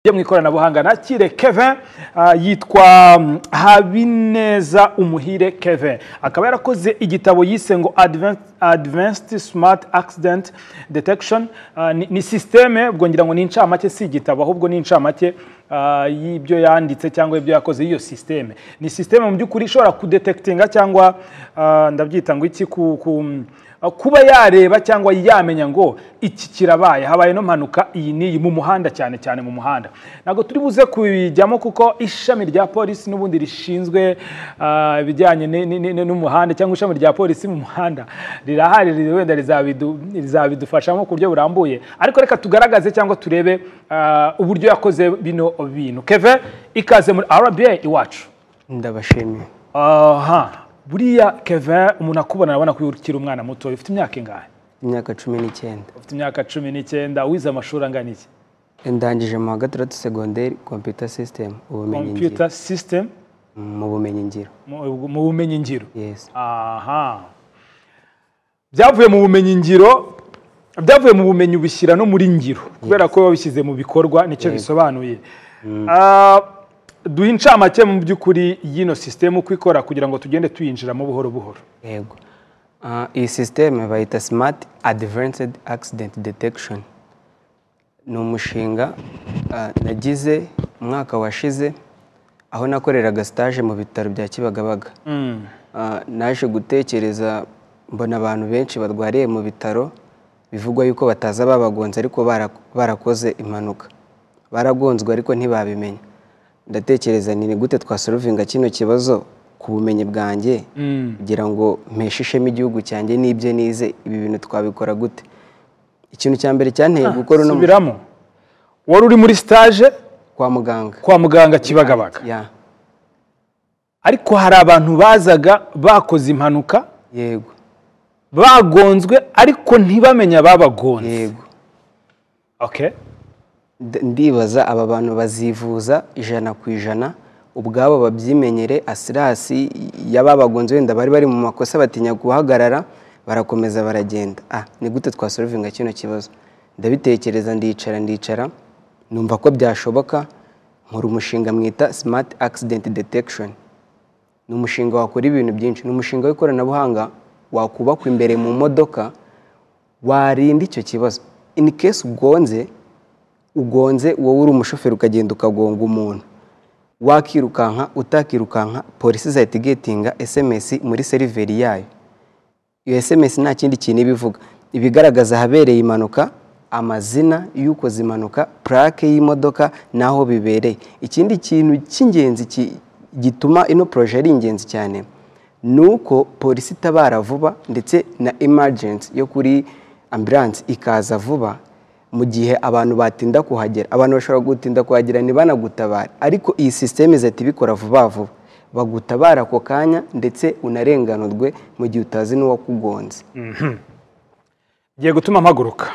yo mu ikoranabuhanga nakire keve ah, yitwa mm, habineza umuhire keve akaba yarakoze igitabo yise ngo Advan- advanced smart accident detection Ah, ni- ni sisiteme ubwo ngira ngo ni incamake si igitabo ahubwo ni incamake ah, y'ibyo yanditse cyangwa ibyo yakoze y'iyo sisiteme ni sisiteme mu by'ukuri ishobora kudetekitinga cyangwa ah, ndabyita ngo iki ku, ku kuba yareba cyangwa yamenya ngo iki kirabaye habaye no mpanuka iyi n'iyi mu muhanda cyane cyane mu muhanda ntabwo turi buze kubijyamo kuko ishami rya polisi n'ubundi rishinzwe ah, ibijyanye ni- ni- ni- n'umuhanda cyangwa ishami rya polisi mu muhanda rirahari riri- wenda rizabidu- rizabidufashamo ku buryo burambuye ariko reka tugaragaze cyangwa turebe ah, uburyo yakoze bino bintu keve ikaze muri rba iwacu ndabashimiye aha buriya keve umuntu akubona arabona ko ukiri umwana muto ufite imyaka ingahe imyaka cumi n'icyenda ufite imyaka cumi n'icyenda wize amashuri angana iki ndangije mu wa gatandatu segonderi kompiyuta sisitemu ubumenyingiro computer system mu bumenyingiro mu- mu bumenyi ngiro yesi aha byavuye mu bumenyi ngiro byavuye mu bumenyi ubishyira no muri ngiro kubera ko wabishyize mu bikorwa nicyo bisobanuye Ah, duha incamake mu by'ukuri y'ino sisiteme uko ikora kugira ngo tugende tuyinjiramo buhoro buhoro yego Ah, iyi sisiteme bayita simati adivansedi akisidenti detekishoni ni umushinga ah, nagize umwaka washize aho nakoreraga sitaje mu bitaro bya kibagabaga Ah, naje gutekereza mbona abantu benshi barwariye mu bitaro bivugwa yuko bataza babagonze ariko bara- barakoze impanuka baragonzwe ariko ntibabimenya ndatekereza nti ni gute twasorovinga kino kibazo ku bumenyi bwanjye kugira ngo mpeshe ishema igihugu cyanjye n'ibyo nize ibi bintu twabikora gute ikintu cya mbere cyanteye gukora uno mu- subiramo wari uri muri stage kwa muganga kwa muganga kibagabaga Ya, ariko hari abantu bazaga bakoze impanuka yego bagonzwe ariko ntibamenye ababagonze yego okay Nda- ndibaza aba bantu bazivuza ijana ku ijana ubwabo babyimenyere asirasi y'ababagonze wenda bari bari mu makosa batinya guhagarara barakomeza baragenda ah ni gute twasorovinga kino kibazo ndabitekereza ndicara ndicara numva ko byashoboka nkora umushinga mwita smart accident detection ni umushinga wakora ibintu byinshi ni umushinga w'ikoranabuhanga wakubakwa imbere mu modoka warinda icyo kibazo in case ugonze ugonze wowe uri umushoferi ukagenda ukagonga umuntu wakirukanka utakirukanka polisi izahita igetinga sms muri seriveri yayo iyo sms nta kindi kintu iba ivuga ibigaragaza ahabereye impanuka amazina y'ukoze impanuka purake y'imodoka n'aho bibereye ikindi kintu cy'ingenzi ki- gituma ino poroje ari ingenzi cyane ni uko polisi itabara vuba ndetse na emergency yo kuri ambilanse ikaza vuba mu gihe abantu batinda kuhagera abantu bashobora gutinda kuhagera ntibanagutabare ariko iyi sisiteme izahita ibikora vuba vuba bagutabara ako kanya ndetse unarenganurwe mu gihe utazi n'uwakugonze ngiye gutuma mpaguruka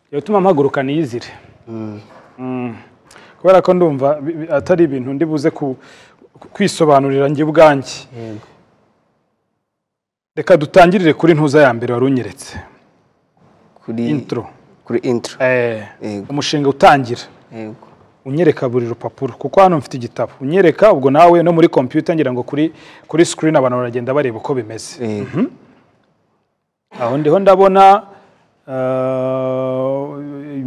ngiye gutuma mpaguruka niyizire Mm. kubera ko ndumva bi- bi- atari ibintu ndi buze ku- ku- kwisobanurira njye ubwanjye reka dutangirire kuri ntuza ya mbere wari unyeretse kuri intro kuri intro Eh, Yego. umushinga utangira yego unyereka buri rupapuro kuko hano mfite igitabo unyereka ubwo nawe no muri kompiyuta ngira ngo kuri kuri sikirini abantu baragenda bareba uko bimeze yego aho ndiho ndabona ah,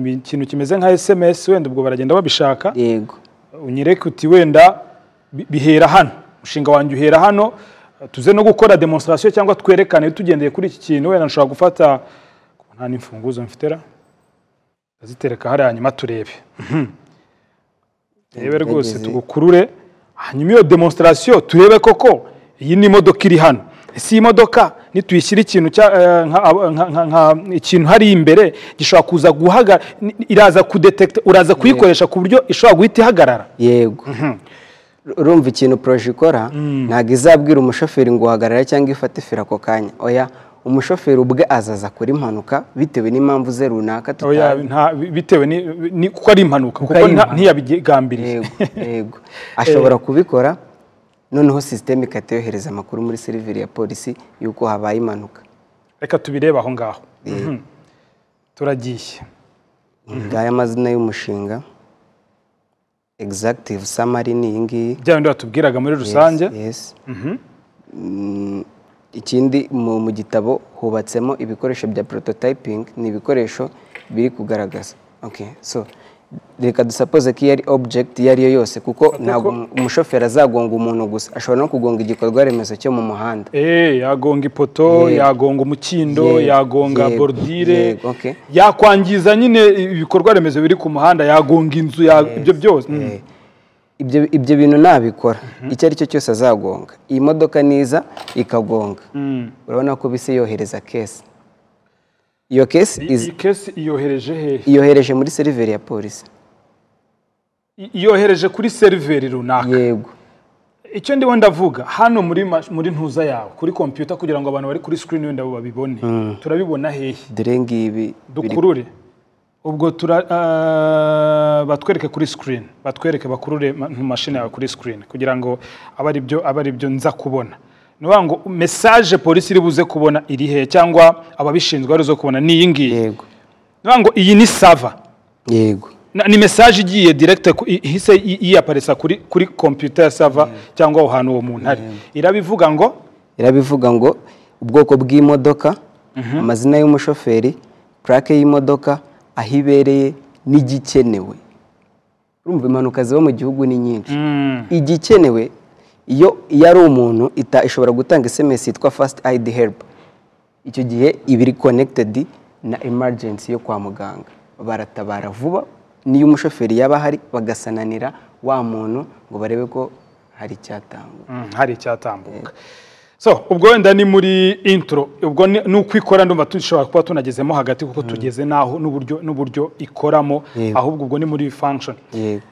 ikintu kimeze nka sms wenda ubwo baragenda babishaka yego unyereke uti wenda bi- bihera hano umushinga wanjye uhera hano tuze no gukora demonstration cyangwa twerekane tugendeye kuri iki kintu wenda nshobora gufata nta n'imfunguzo mfitera azitereka hariya hanyuma turebe Mhm. turebe rwose Ndagerageza. tugukurure hanyuma iyo demonstration turebe koko iyi ni imodoka iri hano ese iyi modoka nituyishyira ikintu cya eh, nka- nka- nka- nka- ikintu hari imbere gishobora kuza guhagarara iraza kudetekita uraza kuyikoresha ku buryo ishobora guhita ihagarara yego urumva ikintu poroje ikora ntabwo izabwira umushoferi ngo uhagarara cyangwa ifate feri ako kanya oya umushoferi ubwe azaza kuri impanuka bitewe n'impamvu ze runaka Oya, tutazi nta- bitewe ni- ni- kuko ari impanuka kuko ari nta- impanuka. ntiyabigambiriye yego yego ashobora kubikora noneho sisiteme ikahita yohereza amakuru muri seriveri ya polisi y'uko habaye impanuka reka tubirebe aho ngaho Mhm. turagiye ngaya amazina y'umushinga egizagitivu samari ni iyi ngiyi bya bindi batubwiraga muri rusange Yes. Mm, ikindi mu mu gitabo hubatsemo ibikoresho bya prototyping ni ibikoresho biri kugaragaza okay so reka dusapoze ko iyo ari object iyo ari yo yose kuko ntabwo umu- umushoferi azagonga umuntu gusa ashobora no kugonga igikorwa remezo cyo mu muhanda Eh, yagonga ipoto Yego. yagonga umukindo Yego, yagonga yego, borudire yego, okay. yakwangiza nyine ibikorwa remezo biri ku muhanda yagonga inzu ya- ibyo byose Mm. Eh, ibyo ibyo bintu nabikora icyo ari cyo cyose azagonga iyi modoka niza ikagonga urabona ko bisi yohereza kesi iyo kesi izi- iyi kesi iyohereje hehe iyohereje muri seriveri ya polisi I- iyohereje kuri seriveri runaka yego icyo ndimo ndavuga hano muri mash- muri ntuza yawe kuri kompiyuta kugira ngo abantu bari kuri sikirini wenda babibone turabibona hehe dore ngibi biri dukurure ubwo tura- ah, batwereke kuri sikirini batwereke bakurure ma- mu mashini yawe kuri sikirini kugira ngo abe ari byo abe ari byo nza kubona ni ukuvuga ngo mesaje polisi iri buze kubona iri hehe cyangwa ababishinzwe bari buze kubona ni iyi ngiyi ni yego ukuvuga ngo iyi ni sava yego Na- ni mesaje igiye direkite ihise i- iyaparisa kuri kuri kompiyuta ya sava cyangwa aho hantu uwo muntu ari irabivuga ngo irabivuga ngo ubwoko bw'imodoka amazina y'umushoferi purake y'imodoka aho ibereye n'igikenewe urumva impanuka ziba mu gihugu ni nyinshi igikenewe iyo iyo ari umuntu ita- ishobora gutanga esemesi yitwa fasiti ayidi heribu icyo gihe iba iri konekitedi na emergency yo kwa muganga baratabara vuba n'iyo umushoferi yaba ahari bagasananira wa muntu ngo barebe ko hari icyatangwa Mm, hari icyatambuka so ubwo wenda ni muri intro ubwo ni ni uko ikora ndumva dushobora kuba tunagezemo hagati kuko tugeze n'aho n'uburyo n'uburyo ikoramo Yego. ahubwo ubwo ni muri function yego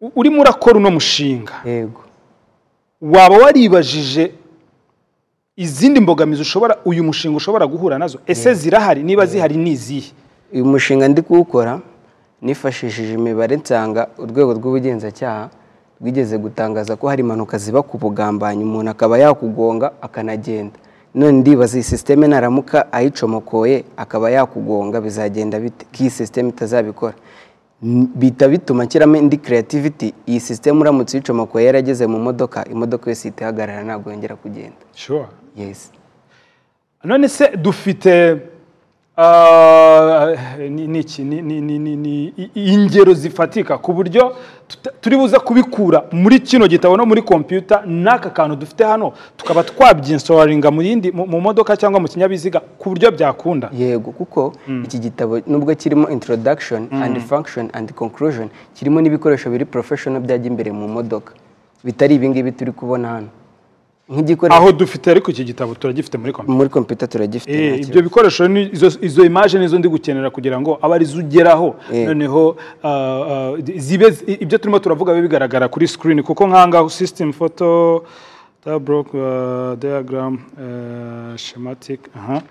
U- urimo urakora uno mushinga yego waba waribajije izindi mbogamizi ushobora uyu mushinga ushobora guhura nazo ese zirahari niba zihari ni izihe uyu mushinga ndi kuwukora nifashishije imibare nsanga urwego rw'ubugenzacyaha rwigeze gutangaza ko hari impanuka ziba ku bugambanyi umuntu akaba yakugonga akanagenda none ndibaza iyi sisiteme naramuka ayicomokoye akaba yakugonga bizagenda bite ko iyi sisiteme itazabikora N- bita bituma nshyiramo indi creativity iyi sisiteme uramutse uyicomokoye yarageze mu modoka imodoka yose ihita ihagarara ntabwo yongera kugenda sure yesi none se dufite ah, ni- ni iki? ni- ni- ni- ni- ni- i- ingero zifatika ku buryo tuta- turi buze kubikura muri kino gitabo no muri kompiyuta n'aka kantu dufite hano tukaba twabyinsoraringa mu yindi mu mu modoka cyangwa mu kinyabiziga ku buryo byakunda yego kuko iki gitabo nubwo kirimo introduction and function and conclusion kirimo n'ibikoresho biri professional byajya imbere mu modoka bitari ibingibi turi kubona hano nk'igikoresho aho dufite ariko iki gitabo turagifite muri kompiyuta muri computer turagifite Eh, nta ibyo kibazo. bikoresho ni- izo- izo imaje nizo ndi gukenera kugira ngo abe arizo ugeraho Eh. noneho ah, ah, zibe zi- ibyo turimo turavuga bibe bigaragara kuri screen kuko nkangaho system photo tableau ah, diagram eh, schematic aha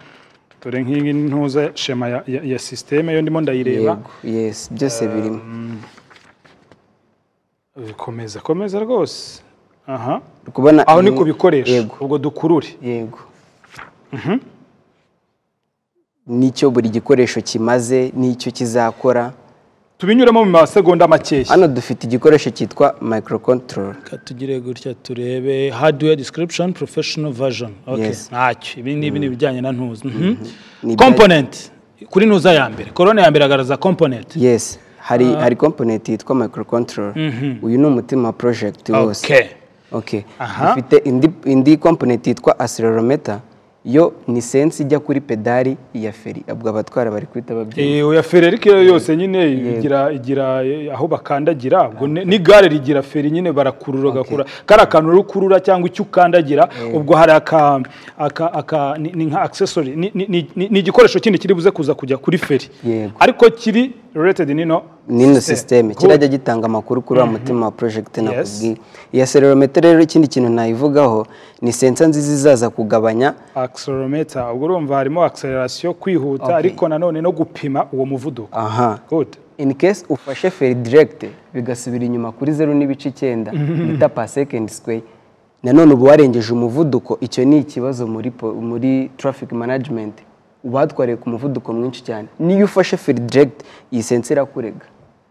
dore nk'iyi ntuza shema ya, ya, ya systeme yo ndimo ndayireba yego yes byose birimo Eh, komeza komeza rwose aha Uri kubona aho ni iyi- ku bikoresho yego ubwo dukurure yego n'icyo buri gikoresho kimaze n'icyo kizakora tubinyuremo mu masegonda makeya hano dufite igikoresho cyitwa microcontroller Reka tugire gutya turebe hardware description professional version okay Yes. ntacyo ibi ni ibi ni ibijyanye na ntuza Mhm. Ni component kuri ntuza ya mbere korone ya mbere agaragaza component yes hari hari component yitwa microcontroller uyu ni umutima wa project wose okay okay Aha. dufite indi indi component yitwa accelerometer yo ni sense ijya kuri pedali ya feri ubwo abatwara bari kuhita babyina Eh, oya feri ariko iyo yose nyine igira igira eh, aho bakandagira ubwo ni- n'igare rigira feri nyine barakurura gakura kari akantu rero ukurura cyangwa icyo ukandagira ubwo hari aka aka aka ni ni nka accessory ni- ni- ni ni- ni igikoresho kindi kiri buze kuza kujya kuri feri Yego. ariko kiri related nino nino system. system Good. kirajya gitanga amakuru kuri wa mutima wa project nakubwiye Yes. iyi accelerometer rero ikindi kintu nayivugaho ni sensa nziza izaza kugabanya accelerometer ubwo urumva harimo acceleration kwihuta ariko nanone no gupima uwo muvuduko aha good in case ufashe feri direct bigasubira inyuma kuri zeru n'ibice icyenda bita per second square nanone uba warengeje umuvuduko icyo ni ikibazo muri, po- muri traffic management uba watwariye ku muvuduko mwinshi cyane niyo ufashe feri direct iyi sense irakurega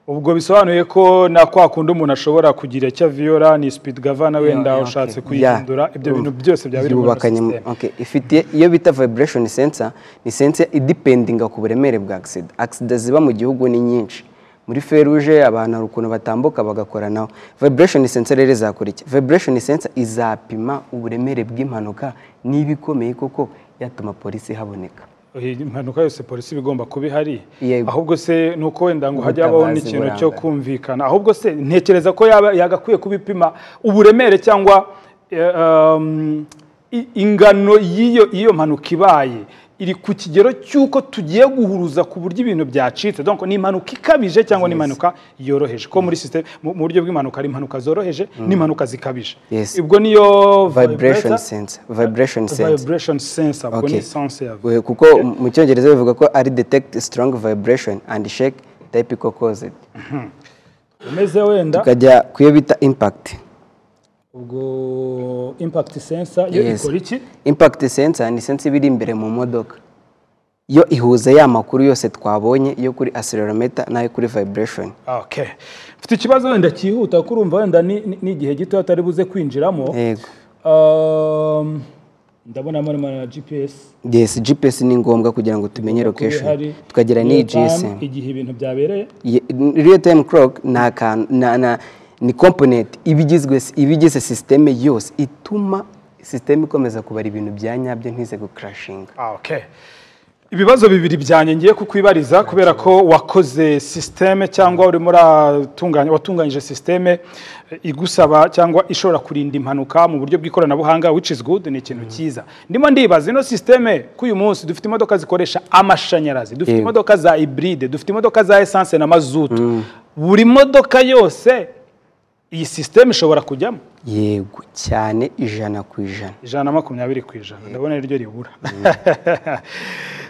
ubwo bisobanuye ko na kwa kundi umuntu ashobora kugira icyo viyora ni speed governor wenda yeah, ushatse okay. kuyihindura ibyo bintu byose byaba biri muri byubakanye mu- sisiteme okay. ifite iyo bita vibration sensor ni sensor idependinga ku buremere bwa accident accident ziba mu gihugu ni nyinshi muri feruje abantu hari ukuntu batambuka bagakoranaho vibration sensor rero izakora iki vibration sensor izapima uburemere bw'impanuka niba ikomeye koko yatuma polisi haboneka impanuka yose polisi iba igomba kuba ihari Yego. ahubwo se ni uko wenda ngo hajya habaho Ubutabazi n'ikintu burambye. cyo kumvikana ahubwo se ntekereza ko yaba yagakwiye kubipima uburemere cyangwa eh, um, i- ingano y'iyo y'iyo mpanuka ibaye iri ku kigero cy'uko tugiye guhuruza ku buryo ibintu byacitse donc ni impanuka ikabije cyangwa ni impanuka yoroheje ko muri sisiteme mu mu buryo bw'impanuka hari impanuka zoroheje n'impanuka zikabije Yes. ubwo niyo vibration vibrator- sensor vibration sensor vibration sensor ubwo Okay. ni sense ya We- kuko mu cyongereza bivuga ko ari detect strong vibration and shake typical cause umeze wenda tukajya ku iyo bita impact ubwo impact sensor yo Yes. ikora iki impact sensor ni sensor iba iri imbere mu modoka yo ihuza ya makuru yose twabonye yo kuri accelerometer n'ayo kuri vibration okay mfite ikibazo wenda cyihuta kuko urumva wenda ni ni- ni igihe gito atari buze kwinjiramo yego Um, ndabona marimo na gps yes gps ni ngombwa kugira ngo tumenye kuba ihari. location tukagira n'iyi Real time, gsm igihe ibintu byabereye Ye- real time clock ni akantu na- na- ni component iba igizwe iba igize systeme yose ituma systeme ikomeza kubara ibintu bya nyabyo ntize gukrashinga Ah, okay. ibibazo bibiri byanjye ngiye kukwibariza kubera ko wakoze sisiteme cyangwa urimo uratunganya watunganyije sisiteme eh, igusaba cyangwa ishobora kurinda impanuka mu buryo bw'ikoranabuhanga which is good ni ikintu cyiza ndimo ndibaza ino sisiteme k'uyu munsi dufite imodoka zikoresha amashanyarazi dufite Yego. imodoka za iburide dufite imodoka za esanse na mazutu buri modoka yose iyi sisiteme ishobora kujyamo yego cyane ijana ku ijana ijana na makumyabiri ku ijana ndabona ariryo ribura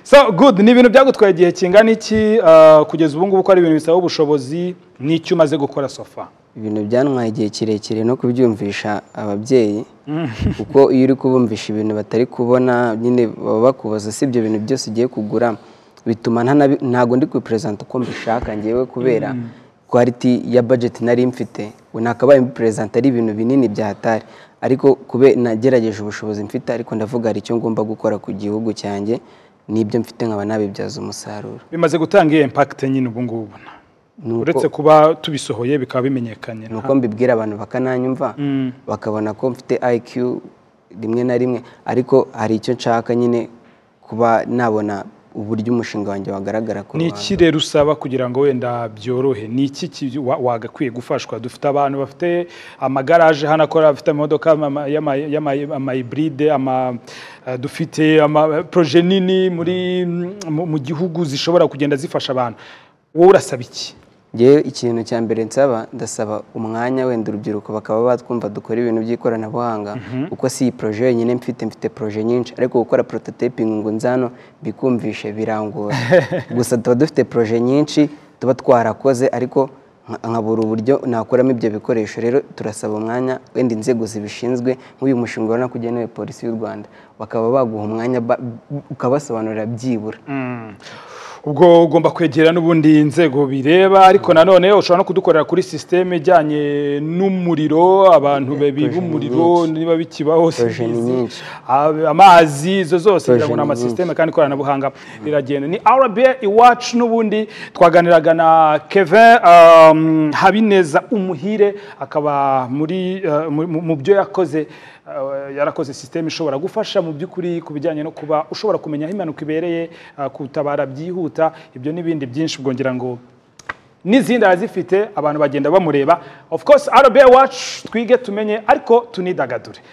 so good ni ibintu byagutwaye igihe kingana iki uh, kugeza ubu ngubu ko ari ibintu bisaba ubushobozi n'icyo umaze gukora sofa ibintu byantwaye igihe kirekire no kubyumvisha ababyeyi kuko iyo uri kubumvisha ibintu batari kubona nyine baba bakubaza si ibyo bintu byose ugiye kugura bituma ntanabi- ntago ndi kubiperezanta uko mbishaka ngewe kubera kwaliti ya budget nari mfite nakabaye mbiperezanta ari ibintu binini byatari ariko kube nagerageje ubushobozi mfite ariko ndavuga hari icyo ngomba gukora ku gihugu cyanjye n'ibyo mfite nkaba nabibyaza umusaruro bimaze gutanga iyo impact nyine ubu ngubu Nuko- uretse kuba tubisohoye bikaba bimenyekanye ni uko mbibwira abantu bakananyumva bakabona ko mfite IQ rimwe na rimwe ariko hari icyo nshaka nyine kuba nabona uburyo umushinga wanjye wagaragara ku ni ruhande iki rero usaba kugira ngo wenda byorohe ni iki ki- wa- wagakwiye gufashwa dufite abantu bafite amagaraje hano akora bafite amamodoka ama- y'ama- y'ama- amayiburide ama- eh, dufite ama- poroje nini muri mu- mu gihugu zishobora kugenda zifasha abantu wowe urasaba iki ngewe ikintu cya mbere nsaba ndasaba umwanya wenda urubyiruko bakaba batwumva dukora ibintu by'ikoranabuhanga kuko si iyi poroje yonyine mfite mfite poroje nyinshi ariko gukora prototipingi ngo nzano bikumvishe birangora gusa tuba dufite poroje nyinshi tuba twarakoze ariko nka- nkabura uburyo nakuramo ibyo bikoresho rero turasaba umwanya wenda inzego zibishinzwe nk'uyu mushinga urabona ko ugenewe polisi y'u rwanda bakaba baguha umwanya ba- ukabasobanurira byibura ubwo ugomba kwegera n'ubundi inzego bireba ariko nanone ushobora no kudukorera kuri sisiteme ijyanye n'umuriro abantu babiba umuriro niba bikibaho Poroje ni simbizi. nyinshi. Ab- amazi izo zose kugira Poroje ngo ni ni amasisiteme kandi ikoranabuhanga riragenda ni rba iwacu n'ubundi twaganiraga na kevin um, habineza umuhire akaba muri uh, mu- mu- mu byo yakoze uh, yarakoze sisiteme ishobora gufasha mu by'ukuri ku bijyanye no kuba ushobora kumenya aho impanuka ibereye uh, kutabara byihuta ibyo n'ibindi byinshi bwongera ngo n'izindi arazifite abantu bagenda bamureba of course rba wacu twige tumenye ariko tunidagature